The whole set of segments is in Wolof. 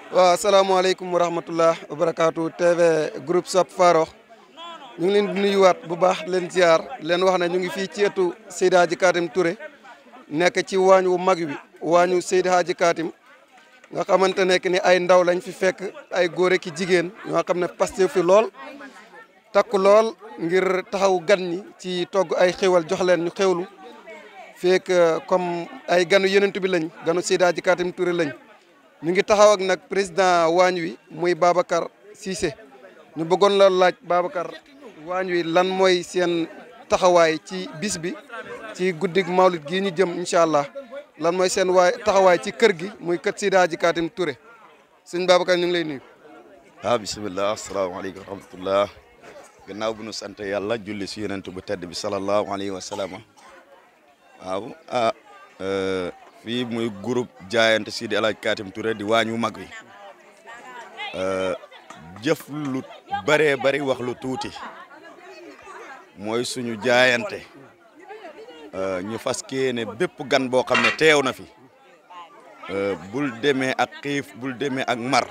waaw asalaamaaleykum wa rahmatullah wa barakaatu TV groupe Sopp Farokh ñu ngi leen di nuyuwaat bu baax leen ziar leen wax ne ñu ngi fii ci ëttu Seydi Hadji Katim Touré nekk ci waañ wu mag wi waañu Seydi Hadji Katim nga xamante ne ni ay ndaw lañ fi fekk ay góor ki jigéen ñoo xam ne Pastef fi lool takku lool ngir taxaw gan ñi ci togg ay xéwal jox leen ñu xewlu fekk comme ay ganu yenent bi lañ ganu Seydi Hadji Katim Touré lañ ñu ngi taxaw ak nag président waañ wi muy Babacar Cissé ñu bëggoon la laaj Babacar waañ wi lan mooy seen taxawaay ci bis bi ci guddig mawlid gii ñu jëm incha allah lan mooy seen waay taxawaay ci kër gi muy kër Seydi Hadji Katim Touré sëñ Babacar ñu ngi lay nuyu. waaw bisimilah asalaamaaleykum wa rahmatullah gannaaw bu nu sant yàlla julli si yonent bu tedd bi salallahu alayhi wa sallam waaw ah fii muy groupe jaayante Seydi El Hadji Katim Touré di waañu mag wi jëf lu bëree bëri wax lu tuuti mooy suñu jaayante ñu fas yéene bépp gan boo xam ne teew na fi bul demee ak xiif bul demee ak mar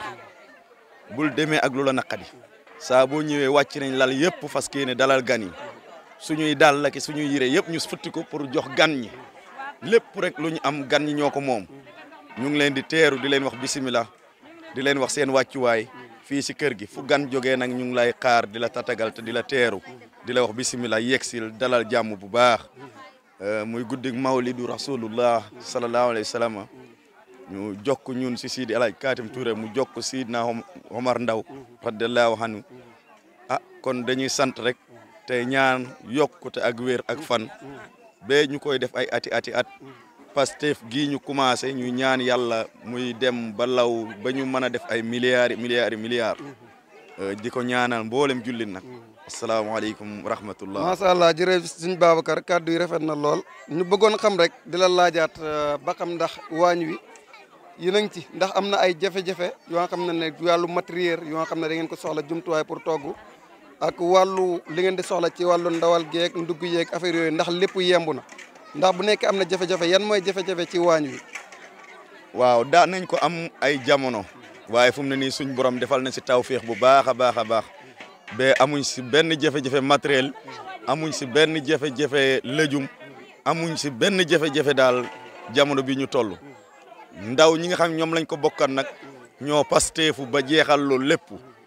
bul demee ak lu la naqadi saa boo ñëwee wàcc nañ lal yëpp fas yéene dalal gan yi suñuy dal la ki suñuy yére yëpp ñu futti ko pour jox gan ñi lépp rek lu ñu am gan ñi ñoo ko moom ñu ngi leen di teeru di leen wax bisimilah di leen wax seen wàccuwaay fii si kër gi fu gan jógee nag ñu ngi lay xaar di la tatagal te di la teeru di la wax bisimilah yegsil dalal jàmm bu baax muy guddig mawlidu rasulullah sallallahu alayhi wa sallam ñu jokk ñun si Seydi El Hadji Katim Touré mu jokk Sidna Omar Ndaw radiallahu anhu ah kon dañuy sant rek te ñaan yokkute ak wér ak fan bee ñu koy def ay ati ati at Pastef gii ñu commencé ñu ñaan yàlla muy dem ba law ba ñu mën a def ay milliards milliards milliards di ko ñaanal mboolem jullit nag asalaamaaleykum wa rahmatullah macha allah jërëjëf sëñ Babacar kàddu yi rafet na lool ñu bëggoon xam rek di la laajaat ba xam ndax waañ wi yéen a ngi ci ndax am na ay jafe-jafe yoo xam ne ne wàllu matériel yoo xam ne da ngeen ko soxla jumtuwaay pour togg ak wàllu li ngeen di soxla ci wàllu ndawal geeg ndugg yeeg affaire yooyu ndax lépp yemb na ndax bu nekkee am na jafe-jafe yan mooy jafe-jafe ci waañ wi. waaw daa nañ ko am ay jamono waaye fu mu ne nii suñ borom defal na si tawféex bu baax a baax a baax ba amuñ si benn jafe-jafe matériel amuñ si benn jafe-jafe lëjum amuñ si benn jafe-jafe daal jamono bi ñu toll ndaw ñi nga xam ñoom lañ ko bokkan nag ñoo pasteefu ba jeexal loolu lépp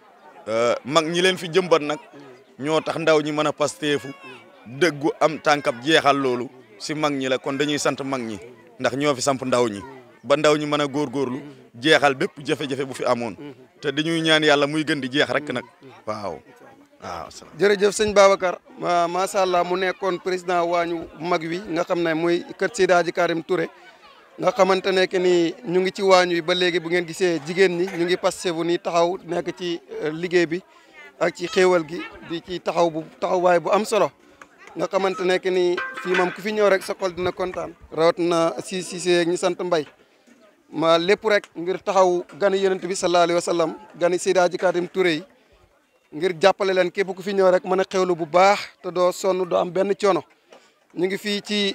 mag ñi leen fi jëmbat nag ñoo tax ndaw ñi mën a pasteefu dëggu am tànkab jeexal loolu si mag ñi la kon dañuy sant mag ñi ndax ñoo fi samp ndaw ñi ba ndaw ñi mën a góorgóorlu jeexal bépp jafe-jafe bu fi amoon te dañuy ñaan yàlla muy gën di jeex rek nag waaw waaw jërëjëf sëñ Babacar macha allah mu nekkoon président waañu mag wi nga xam ne muy kër Seydi Hadji Katim Touré nga xamante ne que ni ñu ngi ci waañ wi ba léegi bu ngeen gisee jigéen ñi ñu ngi Pastef ni taxaw nekk ci liggéey bi ak ci xéewal gi di ci taxaw bu taxawaay bu am solo nga xamante ne que ni fii moom ku fi ñëw rek sa xol dina kontaan. rawat na si si see ñi sant mbay ma lépp rek ngir taxaw gani yonent bi sallallahu alayhi wa sallam gani Seydi Hadji Katim Touré yi ngir jàppale leen képp ku fi ñëw rek mën a xewlu bu baax te doo sonn doo am benn coono. ñu ngi fii ci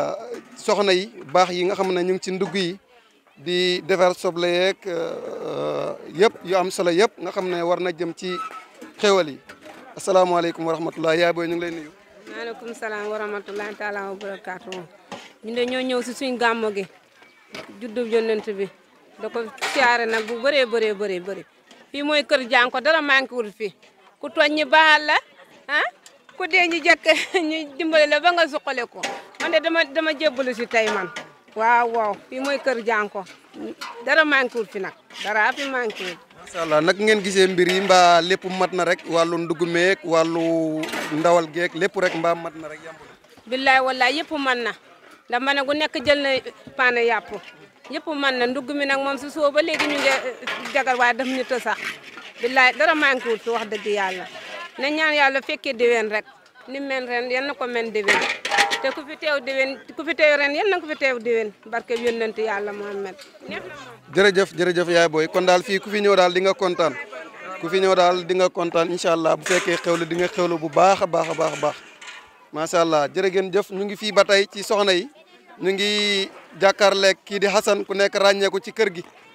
soxna yi baax yi nga xam ne ñu ngi ci ndugg yi di defar soble yeeg yëpp yu am solo yëpp nga xam ne war na jëm ci xéwal yi asalaamaaleykum wa rahmatulah yaay booy ñu ngi lay nuyu. maaleykum salaam wa rahmatulah taala wa barakaatu. ñu de ñoo ñëw si suñ gàmmo gi juddu yonent bi da ko siyaare nag bu bëree bëree bëree bëri fii mooy kër jànko dara manqué wul fii ku tooñ ñi baal la ah. ku dee ñu jëkk ñu dimbale la ba nga suqale ko man de dama dama jébbalu si tey man waaw waaw fii mooy kër jànko dara manqué wul fi nag dara fi manqué wul macha allah nag ngeen gisee mbir yi mbaa lépp mat na rek wàllu ndugg meeg wàllu ndawal geeg lépp rek mbaa mat na rek yàmb billaay wallaay yëpp man na ndax ma ne gu nekk jël na paane yàpp yëpp man na ndugg mi nag moom si suba ba léegi ñu ngi jagar waaye daf ñu të sax billaay dara manqué wul fi wax dëgg yàlla ne ñaan yàlla fekkee déwén rek ni mel ren yal na ko mel déwén te ku fi teew déwén ku fi teew ren yal na ko fi teew déwén barke yónnent yàlla Muhammad neex na moom jërëjëf jërëjëf yaay booy kon daal fii ku fi ñëw daal di nga kontaan ku fi ñëw daal di nga kontaan incha allah bu fekkee xewlu di nga xewlu bu baax a baax a baax a baax macha allah jërë ngeen jëf ñu ngi fii ba tey ci soxna yi ñu ngi jàkkaarleeg kii di Xasan ku nekk ràññeeku ci kër gi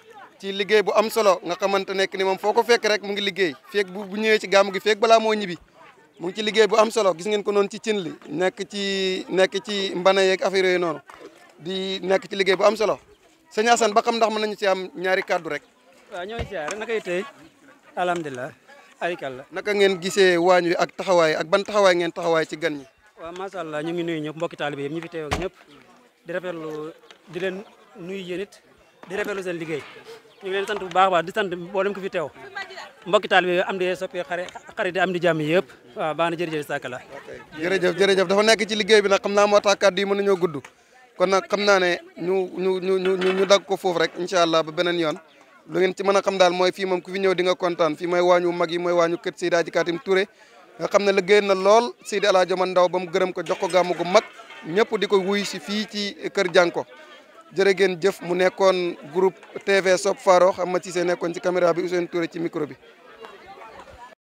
ci liggéey bu am solo nga xamante nekk ni moom foo ko fekk rek mu ngi liggéey feeg bu bu ñëwee ci gàmm gi feeg balaa moo ñibbi mu ngi ci liggéey bu am solo gis ngeen ko noonu ci cin li nekk ci nekk ci mbana yeeg affaire yooyu noonu di nekk ci liggéey bu am solo sëñ Assane ba xam ndax mën nañu ci am ñaari kàddu rek waaw ñoo ngi siyaare naka tey alhamdulilah arikalla naka ngeen gisee waañ wi ak taxawaay ak ban taxawaay ngeen taxawaay ci gan ñi waaw macha allah ñu ngi nuyu ñëpp mbokki taalibe yëpp ñu fi teew ak ñëpp di rafetlu di leen nuyu yéen it di rafetlu seen liggéey ñu ngi leen sant bu baax a baax di sant mboolem ko fi teew mbokki taalibe yi am di soppi xare xarit di am di jàmm yëpp waaw baax na jërëjëf sàkk la jërëjëf jërëjëf dafa nekk ci liggéey bi nag xam naa moo tax kàddu yi mën nañoo gudd kon nag xam naa ne ñu ñu ñu ñu ñu dagg ko foofu rek incha allah ba beneen yoon lu ngeen ci mën a xam daal mooy fii moom ku fi ñëw di nga kontaan fii mooy waañu mag yi mooy waañu kër Seydi Hadji Katim Touré nga xam ne liggéey na lool Seydi El Hadji Omar Ndaw ba mu gërëm ko jox ko gàmmu gu mag ñëpp di ko wuy si fii ci kër Jànko jërë ngeen jëf mu nekkoon groupe TV Sopp Faro xam ma ci see nekkoon ci caméra bi Ousseynou Touré ci micro bi